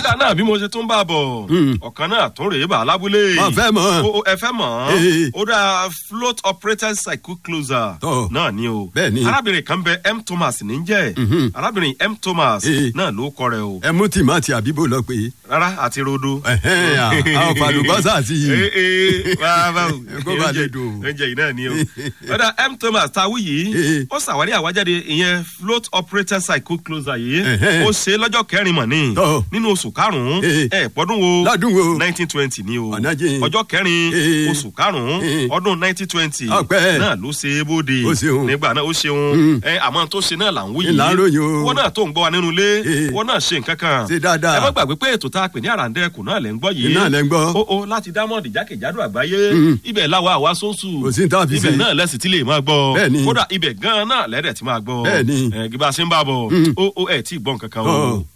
ọ̀dà náà bí mo ṣe tún bá a bọ̀ ọ̀kan náà tún rèé bá a lábúlé. Wọ́n fẹ́ mọ̀. o o, ẹ fẹ́ mọ̀ Ee. ó dá float operated cycle closer Tọ́. náà ni o. Bẹ́ẹ̀ ni. arábìnrin kan bẹ m thomas ní jẹ́ arábìnrin m thomas Ee. náà ló kọ rẹ o ẹ mú tìmátì àbíbò lọ pé rárá àti rodo. ẹhẹ́n, à, àwọn fàlùbọ́sà sí i. ee ee báwo Kó bá lè dùn. oúnjẹ yìí náà ni o. ọ̀dà m thomas tawi yìí Ee. ó ṣàwárí àwájáde ìyẹn float operated cycle closer yìí Ẹ̀hẹ́n. ó ṣe lọ́jọ́ kẹrin mọ̀ ní Tọ́. nínú oṣù karùn-ún Ee. ẹ̀ pọ́dún wo lọ́dún wo nineteen twenty ni o Ọ̀nà jìn. ọjọ́ kẹrin Ee. oṣù karùn-ún Ee. ọdún nineteen twenty Ọpẹ́. náà ló ṣe é bóde Ó ṣeun. nígbà náà ó ṣeun ẹ àmọ́ tó ṣe náà là ń wí Ìlà ń ròyìn o. wọ́n náà tó ń gbọ́ wa nínú ilé Ee. wọ́n náà ṣe nǹkan kan Ṣe dáadáa. ẹ má gbàgbé pé ètò tá a pè ní àràǹdẹ̀kùn náà lẹ́ ń gbọ́ yìí Iná lẹ́ ń gbọ́. ó ó láti dámọ̀dì jákèjádò àgbáyé ibẹ̀ làwa àwa sóńsù Kò sí ní tá a fi ibẹ̀ ṣe. náà lẹ́sìn tí lè máa gbọ́ Bẹ́ẹ̀ ni. kódà ibẹ̀ gan-an náà lẹ́dẹ̀ tí máa gbọ́ Bẹ́ẹ̀ ni. ẹ gbígbà ṣe ń bá bọ̀ ó ó ẹ̀ tí ì gbọ́ nǹkan kan o. Ọ̀.